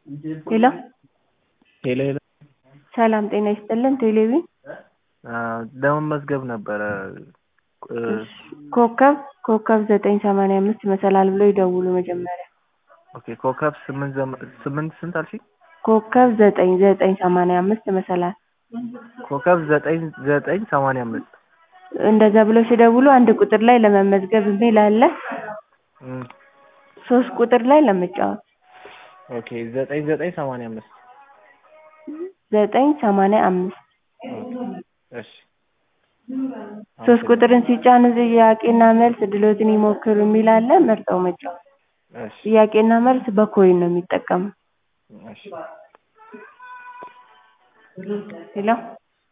ሄሎ ሄሎ ሄሎ ሰላም ጤና ይስጥልን ቴሌቪዥን ለመመዝገብ ነበረ ኮከብ ኮከብ ዘጠኝ ሰማንያ አምስት መሰላል ብለው ይደውሉ መጀመሪያ ኦኬ ኮከብ ስምንት ዘመ- ስምንት ስንት አልሽኝ? ኮከብ ዘጠኝ ዘጠኝ ሰማንያ አምስት መሰላል ኮከብ ዘጠኝ ዘጠኝ ሰማንያ አምስት እንደዛ ብለው ሲደውሉ አንድ ቁጥር ላይ ለመመዝገብ የሚል አለ እም፣ ሶስት ቁጥር ላይ ለመጫወት ኦኬ ዘጠኝ ዘጠኝ ሰማንያ አምስት ዘጠኝ ሰማንያ አምስት እሺ ሶስት ቁጥርን ሲጫኑ ጥያቄና መልስ ድሎትን ይሞክሩ የሚል አለ መርጠው መጫወት እሺ ጥያቄና መልስ በኮይን ነው የሚጠቀመው እሺ ሄሎ